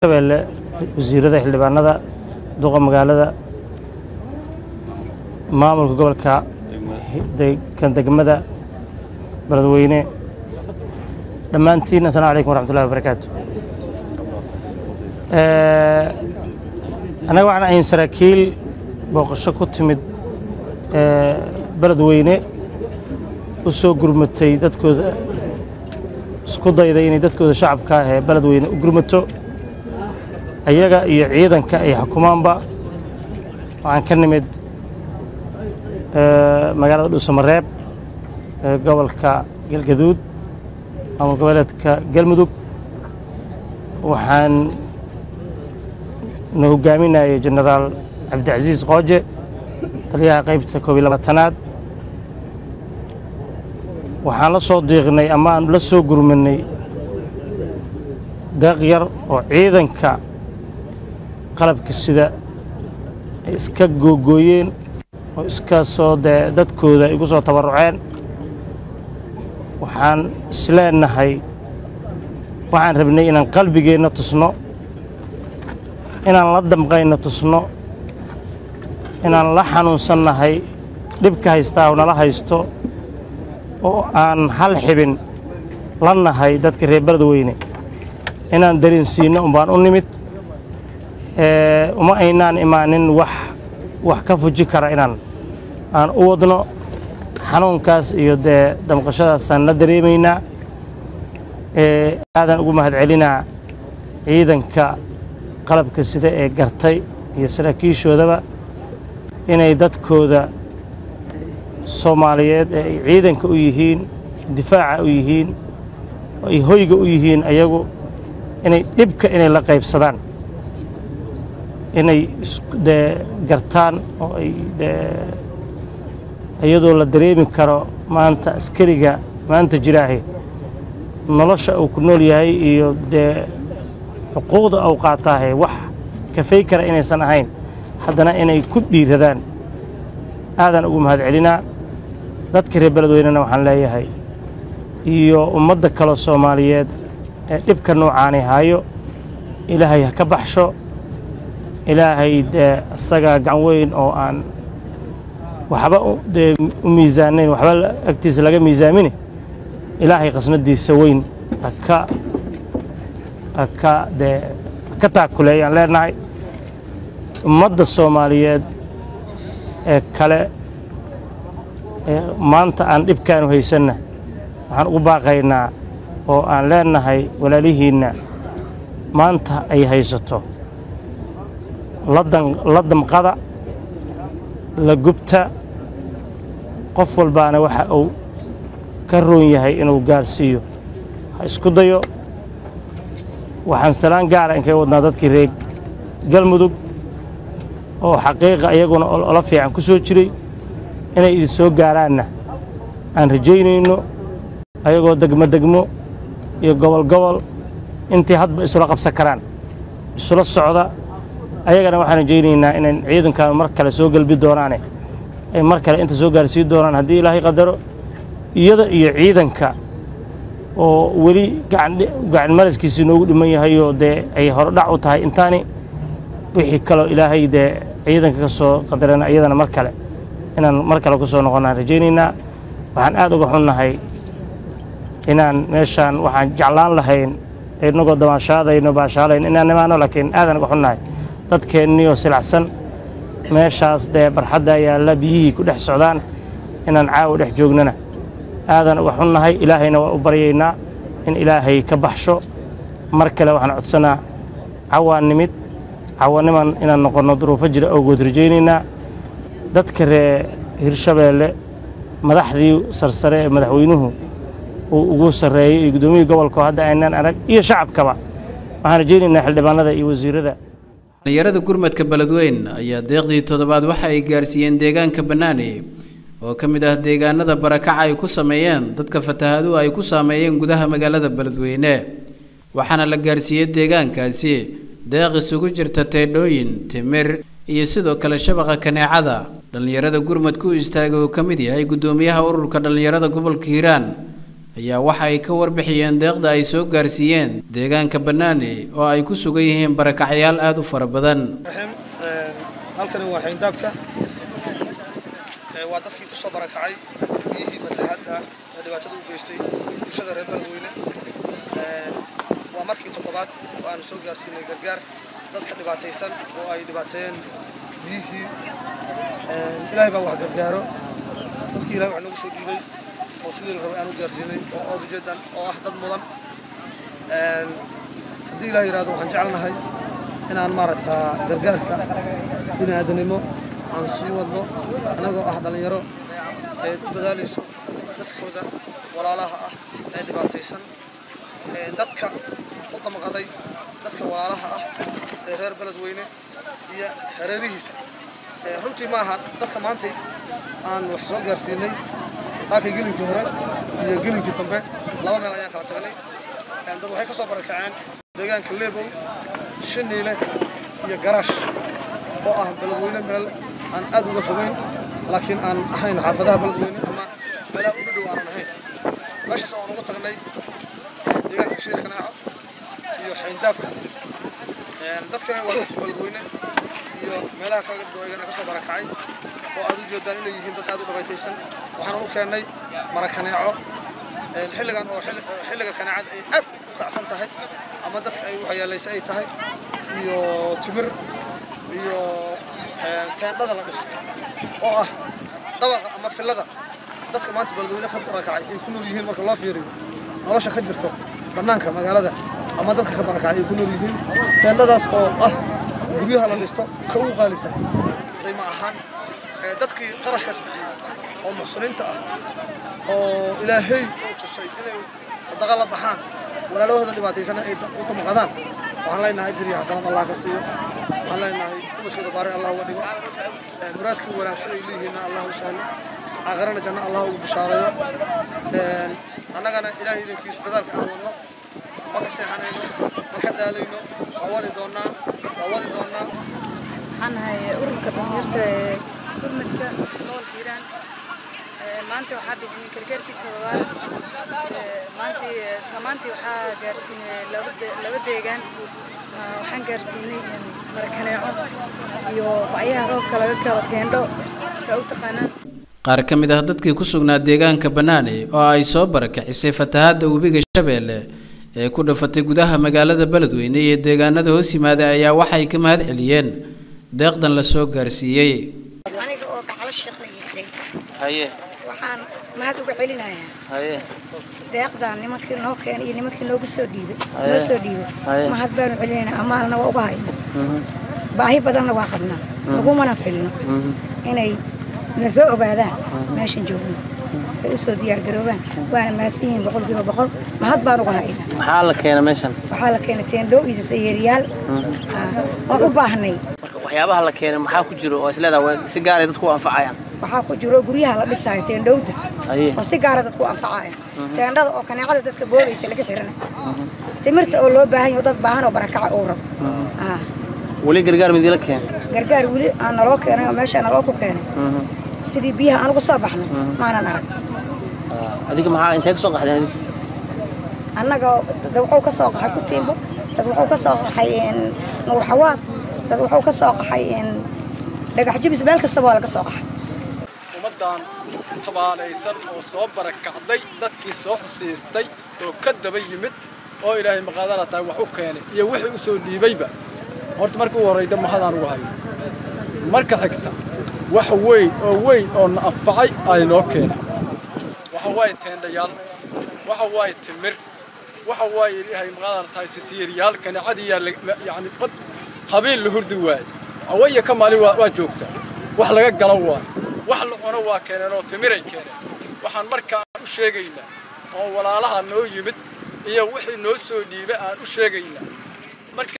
shabeelle wasiirada xildhibaanada duqa magaalada maamulka gobolka kan degmada beledweyne dhammaantiin asalamu calaykum waraxmatullahi wabarakaatu annaga waxaan ahayn saraakiil booqasho ku timid beledweyne u soo gurmatay dadkooda isku dayday inay dadkooda shacabka ah ee beledweyne u gurmato ayaga iyo ciidanka ay xukumaanba waxaan ka nimid magaalada dhuusamareeb ee gobolka galgaduud maamul goboleedka galmudug waxaan na hogaaminayay jenaraal cabdicasiis qooje taliyaha qaybta koob iyo labaatanaad waxaan la soo diiqnay ama aan la soo gurmanay deeq yar oo ciidanka qalabka sida ay iska googooyeen oo iska soo dee dadkooda ay igu soo tabarruceen waxaan isleenahay waxaan rabnay inaan qalbigeenna tusno inaan la damqayna tusno inaan la xanuunsannahay dhibka haystaa oo nala haysto oo aan hal xibin la nahay dadka reer beledweyne inaan dareensiinno umbaan u nimid uma aynaan imaanin wax wax ka fuji kara inaan aan u wadno xanuunkaas iyo dee damqashadaasaan la dareemaynaa aadaan ugu mahadcelinaa ciidanka qalabka sida ee gartay iyo saraakiishoodaba inay dadkooda soomaaliyeed ee ay ciidanka u yihiin difaaca u yihiin oo ay hoyga u yihiin ayagu inay dhibka inay la qaybsadaan inay dee gartaan oo ay dee iyadoo la dareemi karo maanta askariga maanta jiraahi nolosha uu ku nool yahay iyo dee xuquuqda uu qaataahe wax kafay kara inaysan ahayn haddana inay ku dhiiradaan aadaan ugu mahadcelinaa dadka reer beledweynena waxaan leeyahay iyo ummadda kaloo soomaaliyeed ee dhibka noocaani hayo ilaahay ha ka baxsho ilaahay dee isagaa gacan weyn oo aan waxba dee u miisaanayn waxba agtiisa laga miisaamine ilaahay qasnadiisa weyn haka haka dee haka taakuleeyaan leenahay ummadda soomaaliyeed ee kale ee maanta aan dhibkaanu haysanna waxaan ugu baaqaynaa oo aan leenahay walaalihiinna maanta ay haysato la damqada la gubta qof walbaana waxa uu ka roon yahay inuu gaarsiiyo ha isku dayo waxaan salaan gaara inkaga wadnaa dadkii reer galmudug oo xaqiiqa iyaguna ola fiican ku soo jiray inay idin soo gaaraanna aan rajaynayno ayagoo degmo degmo iyo gobol gobol intii hadba isula qabsan karaan isula socda ayagana waxaan rajaynaynaa inay ciidankan mar kale soo gelbi doonaane ay mar kale inta soo gaarsiin doonaan haddii ilaahay qadaro iyada iyo ciidanka oo weli gacan maraskiisii noogu dhiman yahayoo dee ay horodhac u tahay intaani wixii kaloo ilaahay dee ciidanka ka soo qadarana iyadana mar kale inaan mar kale ku soo noqonnaan rajaynaynaa waxaan aad uga xunnahay inaan meeshaan waxaan jeclaan lahayn inagoo damaashaadayno baashaalayn inaan nimaano laakiin aadan uga xunnahay dadkeenniyoo silacsan meeshaas dee barxadda yaalla biyihii ku dhex socdaan inaan caawa dhex joognana aadan uga xunnahay ilaahayna waa u baryaynaa in ilaahay ka baxsho mar kale waxaan codsanaa cawaan nimid cawaniman inaan noqonno duruufo jira awgood rajaynaynaa dadka ree hirshabeelle madaxdii sarsare ee madaxweynuhu uu ugu sarreeyey iyo guddoomiyii gobolka hadda aynaan arag iyo shacabkaba waxaan rajaynaynaa xildhibaanada iyo wasiirada dhalinyarada gurmadka beledweyn ayaa deeqdii toddobaad waxa ay gaarsiiyeen deegaanka bannaani oo ka mid ah deegaanada barakaca ay ku sameeyeen dadka fatahaaduhu ay ku saameeyeen gudaha magaalada beledweyne waxaana la gaarsiiyey deegaankaasi deeq isugu jirta teedhooyin timir iyo sidoo kale shabaqa kaneecada dhallinyarada gurmadku u istaagay oo ka mid yahay guddoomiyaha ururka dhallinyarada gobolka hiiraan ayaa waxa ay ka warbixiyeen deeqda ay soo gaarsiiyeen deegaanka bannaani oo ay ku sugan yihiin barakacyaal aada u fara badan halkani waa xayndaabka waa dadkii ku soo barakacay biyihii fatahaadda ee dhibaatada u geystay bulshada reer beledweyne waa markii toddobaad oo aanu soo gaarsiinay gargaar dadka dhibaataysan oo ay dhibaateeyeen biyihii ilaahay baa wax gargaaro dadkii ilahay wax noogu soo dhiibay oo sidii la rabay aanu gaarsiinay oo ood ujeedan oo ah dad mudan haddii ilaah yidhahdo waxaan jecelnahay inaan maaragtaa gargaarka bini aadanimo aan sii wadno annagoo ah dhallinyaro ay u dadaalayso dadkooda walaalaha ah ee dhibaataysan dadka u damqaday dadka walaalaha ah ee reer beledweyne iyo hareerihiisa runtii ma aha dadka maanta aan wax soo gaarsiinay saakay gelinkii hore iyo gelinkii dambe laba meel ayaan kala tagnay dad waxay ka soo barakaceen deegaanka leebow shiniile iyo garaash oo ah beledweyne meel aan aad uga fogeyn laakiin aan ahayn xaafadaha beledweyne ama meelaha u dhadhow aanan ahayn meeshaas oo aan ugu tagnay deegaanka shiir kanaaco iyo xayndaabka dadkana waa dadka beledweyne iyo meelaha kala dhadhow ayagana ka soo barakacay oo aad u jeedaan inay yihiin dad aad u dhabaytaysan waxaan u keennay marakaneeco xilligan oo xilliga kanaacad ay aad u kacsan tahay ama dadka ay waxyeelaysa ay tahay iyo timir iyo teendhada la dhisto oo ah dabaqa ama fillada dadka maanta beledweyne ka barakacay ay ku nool yihiin marka loo fiiriyo nolosha ka jirto bannaanka magaalada ama dadka ka barakacay ay ku nool yihiin teendhadaas oo ah guryaha la dhisto ka ugu qaalisan dayma ahaan dadkii qarashkaas bixiyey oo muxsiniinta ah oo ilaahay uu tusay inay sadaqa la baxaan walaalahooda dhibaataysana ay u damqadaan waxaan leenahay ajir iyo xasanad allah ka siiyo waxaan leenahay ubadkooda baari allah uga dhigo muraadkii wanaagsan ay leeyihiinna allah u sahlo aakhirana janno allah ugu bishaareeyo annagana ilaahay idinkiisa dadaalka aan wadno ma ka seexanayno ma ka daalayno waa wadi doonnaa waa wadi doonnaa waxaan nahay ururka dhalinyarta ee gurmadka gobolka hiiraan maanta waxaa bixinay gargaarkii toddobaad maantii isla maantii waxaa gaarsiinay laba deegaan waxaan gaarsiinay marakaneeco iyo bacyaha roobka laga galo teendho saa u taqaanaan qaar ka mid ah dadkii ku sugnaa deegaanka bannaani oo ay soo barakicisay fatahaadda webiga shabeelle ee ku dhafatay gudaha magaalada beledweyne iyo deegaanada hoos yimaada ayaa waxay ka mahad celiyeen deeqdan la soo gaarsiiyey aniga oo gacalo sheekh la yidhay haye waxaan mahad uga celinayaa haye deeqdan nimankii noo keenay iyo nimankii noogu soo dhiibay Haye. noo soo dhiibay Haye. mahad baanu celinaynaa amaalna waa uga hayna baahi badanna waa qabnaa lagumana filno inay na soo ogaadaan meeshan joogno ay u soo diyaargaroobaan waana mahadsan yihiin boqolkiiba boqol mahad baan uga haynaa maxaa la keena meeshan waxaa la keenay teendhoo iyo sayeeriyaal oon u baahnay marka waxyaabaha la keenay maxaa ku jiro oo isleedaha way si gaaray dadku u anfacayaan waxaa ku jiro guryaha la dhisaayo teendhowda haye oo si gaara dadku anfacaya teendhada oo kaneecada dadka boodaysa laga xirana timirta oo loo baahan yaho dad baahan oo barakaca uu rabo Ah, weli gargaar midii la keenay gargaar weli aan naloo keenay oo meeshaa naloo ku keenay sidii biyaha aan uga soo baxnay maanan arag adiga maxaa intee ka soo qaxdeen adiga annaga dad wuxuu ka soo qaxay ku tiimbo dad wuxuu ka soo qaxay een, nuur xawaad dad wuxuu ka soo qaxay een, dhagax jibis meel kastaba waa laga soo qaxay ummaddan tabaalaysan oo soo barakacday dadkii soo xusiistay oo ka daba yimid oo ilaahay maqaadana tahay wax u keenay iyo wixii u soo dhiibayba horta markii u horrayda mahadaan ugu hayo marka xigta wax weyn oo weyn oo na anfacay ay noo keenay waxa waaye teendhayaal waxa waaye timir waxa waaye ilaahay maqaadana tahay sisiiryaal kaneecadiyaa yacni qod habeen la hurdi waaye awaya ka maalin waa waa joogtaa wax laga galo waaye wax la cuno waa keeneen oo timiray keeneen waxaan markaan u sheegaynaa oo walaalaha noo yimid iyo wixii noo soo dhiibay aan u sheegaynaa marka